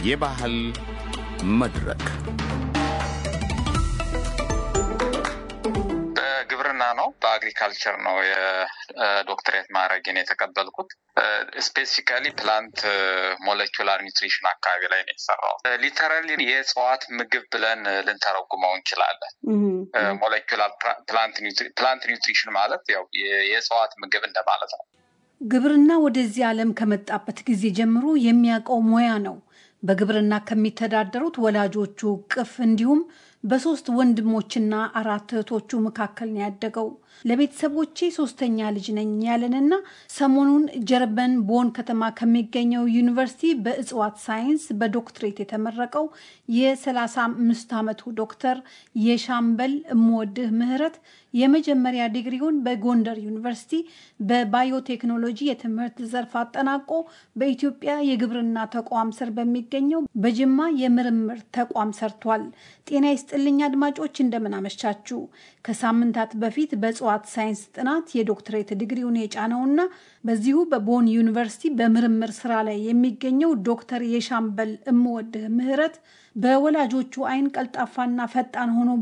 የባህል መድረክ በግብርና ነው፣ በአግሪካልቸር ነው የዶክትሬት ማዕረግን የተቀበልኩት። ስፔሲፊካሊ ፕላንት ሞለኪላር ኒውትሪሽን አካባቢ ላይ ነው የሰራው። ሊተራሊ የእጽዋት ምግብ ብለን ልንተረጉመው እንችላለን። ሞለኪላር ፕላንት ኒውትሪሽን ማለት ያው የእጽዋት ምግብ እንደማለት ነው። ግብርና ወደዚህ ዓለም ከመጣበት ጊዜ ጀምሮ የሚያውቀው ሙያ ነው። በግብርና ከሚተዳደሩት ወላጆቹ ቅፍ እንዲሁም በሶስት ወንድሞችና አራት እህቶቹ መካከል ነው ያደገው። ለቤተሰቦቼ ሶስተኛ ልጅ ነኝ ያለንና ሰሞኑን ጀርመን ቦን ከተማ ከሚገኘው ዩኒቨርሲቲ በእጽዋት ሳይንስ በዶክትሬት የተመረቀው የ35 ዓመቱ ዶክተር የሻምበል እምወድህ ምህረት የመጀመሪያ ዲግሪውን በጎንደር ዩኒቨርሲቲ በባዮቴክኖሎጂ የትምህርት ዘርፍ አጠናቆ በኢትዮጵያ የግብርና ተቋም ስር በሚገኘው በጅማ የምርምር ተቋም ሰርቷል። ጤና ይስጥልኝ አድማጮች፣ እንደምን አመሻችሁ። ከሳምንታት በፊት በእጽዋት ሳይንስ ጥናት የዶክትሬት ዲግሪውን የጫነውና በዚሁ በቦን ዩኒቨርሲቲ በምርምር ስራ ላይ የሚገኘው ዶክተር የሻምበል እምወድህ ምህረት በወላጆቹ አይን ቀልጣፋና ፈጣን ሆኖ